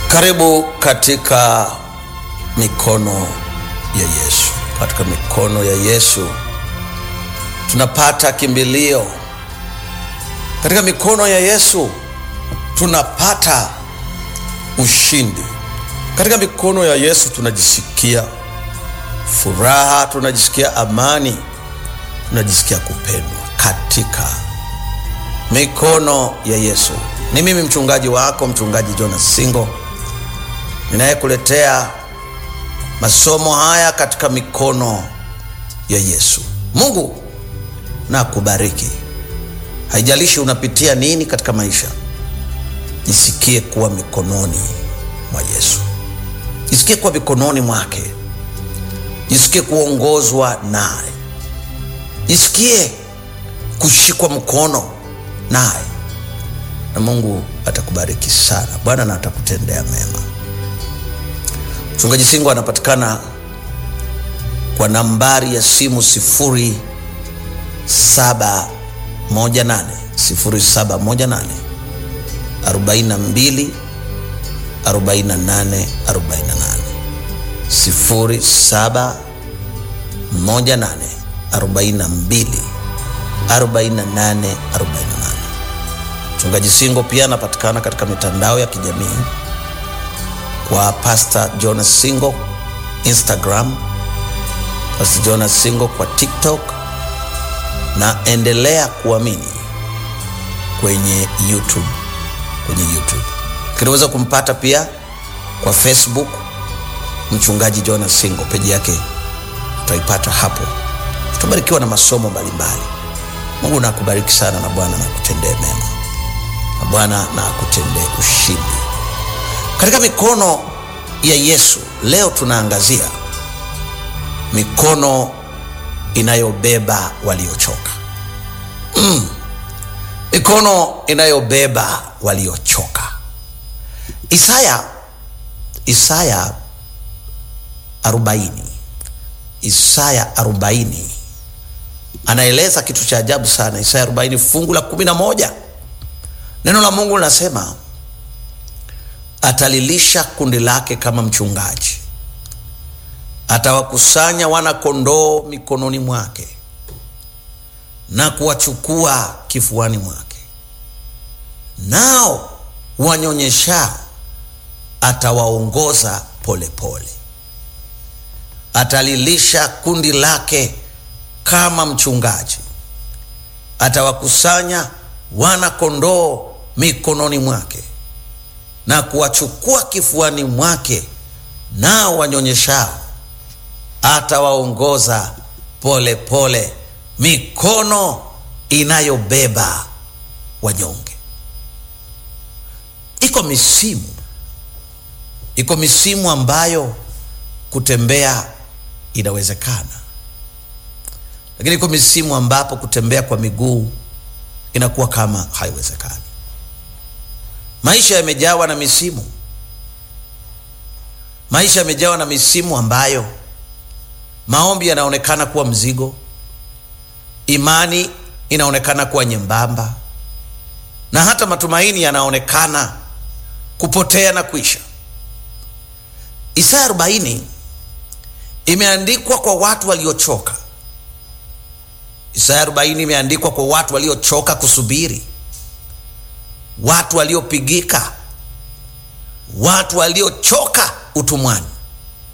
Karibu katika mikono ya Yesu. Katika mikono ya Yesu tunapata kimbilio. Katika mikono ya Yesu tunapata ushindi. Katika mikono ya Yesu tunajisikia furaha, tunajisikia amani, tunajisikia kupendwa. Katika mikono ya Yesu. Ni mimi mchungaji wako, mchungaji Jonas Singo, ninayekuletea masomo haya katika mikono ya Yesu. Mungu na kubariki. Haijalishi unapitia nini katika maisha, jisikie kuwa mikononi mwa Yesu, jisikie kuwa mikononi mwake, jisikie kuongozwa naye, jisikie kushikwa mkono naye, na Mungu atakubariki sana. Bwana na atakutendea mema. Mchungaji Singo anapatikana kwa nambari ya simu sifuri saba moja nane sifuri saba moja nane arobaini na mbili arobaini na nane arobaini na nane sifuri saba moja nane arobaini na mbili arobaini na nane arobaini na nane. Mchungaji Singo pia anapatikana katika mitandao ya kijamii kwa Pastor Jonas Singo Instagram, Pastor Jonas Singo kwa TikTok na endelea kuamini kwenye YouTube, kwenye YouTube. Kinaweza kumpata pia kwa Facebook mchungaji Jonas Singo, peji yake utaipata hapo. Tutabarikiwa na masomo mbalimbali. Mungu na akubariki sana, na Bwana na akutendee mema, na Bwana na akutendee ushindi katika mikono ya Yesu. Leo tunaangazia mikono inayobeba waliochoka. Mm. Mikono inayobeba waliochoka. Isaya Isaya 40 Isaya 40 anaeleza kitu cha ajabu sana. Isaya 40 fungu la 11, neno la Mungu linasema atalilisha kundi lake kama mchungaji, atawakusanya wana kondoo mikononi mwake na kuwachukua kifuani mwake, nao wanyonyeshao atawaongoza polepole. Atalilisha kundi lake kama mchungaji, atawakusanya wana kondoo mikononi mwake na kuwachukua kifuani mwake, nao wanyonyeshao atawaongoza polepole. Mikono inayobeba wanyonge. Iko misimu, iko misimu ambayo kutembea inawezekana, lakini iko misimu ambapo kutembea kwa miguu inakuwa kama haiwezekani. Maisha yamejawa na misimu, maisha yamejawa na misimu ambayo maombi yanaonekana kuwa mzigo, imani inaonekana kuwa nyembamba, na hata matumaini yanaonekana kupotea na kuisha. Isaya 40 imeandikwa kwa watu waliochoka. Isaya 40 imeandikwa kwa watu waliochoka kusubiri watu waliopigika, watu waliochoka utumwani.